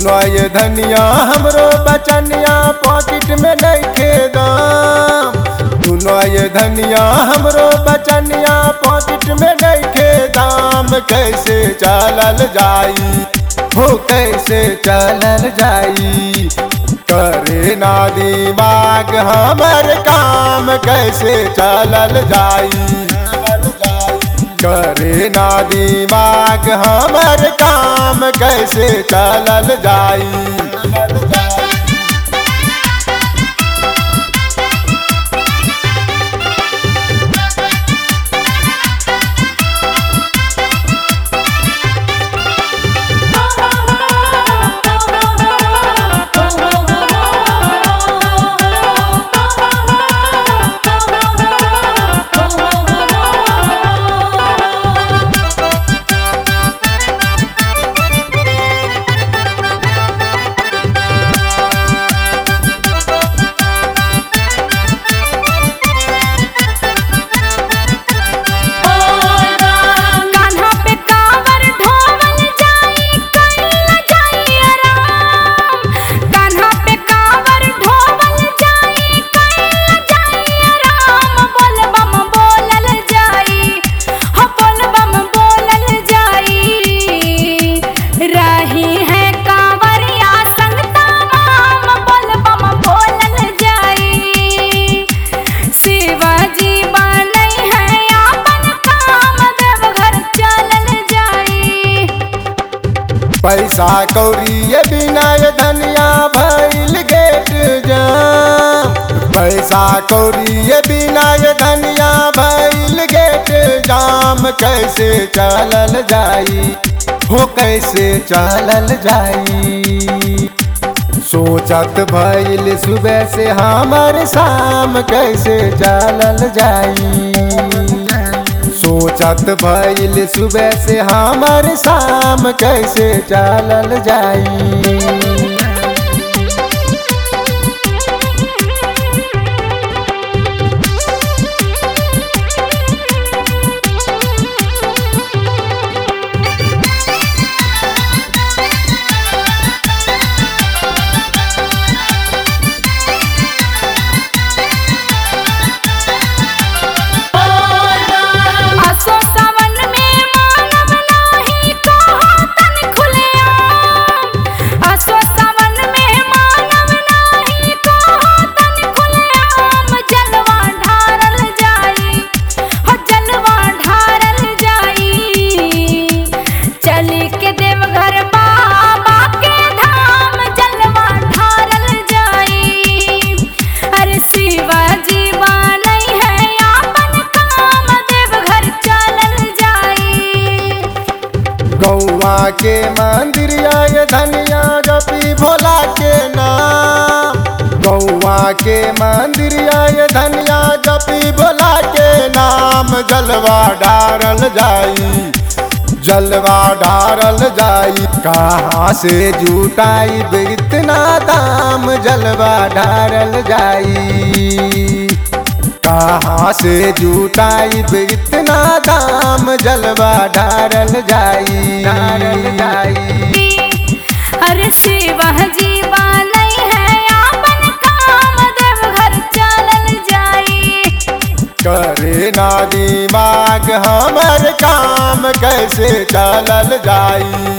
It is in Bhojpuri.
सुनो ये धनिया हमरो बचनिया पॉकेट में नइखे दाम सुनो ये धनिया हमरो बचनिया पॉकेट में नइखे दाम कैसे चलल जाई हो कैसे चलल जाई करे ना दिमाग हमर काम कैसे चलल जाई करे ना दिमाग हमर काम कैसे चलल जाई कान्हा पे कांवर ढोवल जाई कइला जाई आराम कान्हा पे कांवर ढोवल जाई कइला जाई आराम बोल बम बोलल जाई हो बोल बम बोलल जाई रही है कांवरिया संग तमाम बोल बम बोलल जाई शिवाजी बनई है आपन काम देवघर चलल जाई पैसा कौड़ी ये बिना ये धनिया भइल गेट जाम पैसा कौड़ी ये बिना ये धनिया भइल गेट जाम कैसे चलल जाई हो कैसे चलल जाई सोचत भइल सुबह से हमर शाम कैसे चलल जाई सोचत भइल सुबह से हमर शाम कैसे चलल जाई आसो सावन में मानव नाही कहो तन खुलेआम आसो सावन में मानव नाही कहो तन खुलेआम जलवा ढारल जाई हो जलवा ढारल जाई चली के देवघर बाबा के धाम जलवा ढारल जाई अरे शिवाजी बनई है आपन काम देवघर चलल जाई गौवा के मंदिर आय धनिया जपी भोला के नाम गौवा के मंदिर आय धनिया जपी भोला के नाम जलवा डारल जाई जलवा डारल जाई कहाँ से जुटाई इतना दाम जलवा डारल जाई कहाँ से जुटाई इतना दाम जलवा डारल जाई डारल जाई अरे शिवाजी बनई है आपन काम देवघर चलल जाई करे ना दिमाग हमर काम कैसे चलल जाई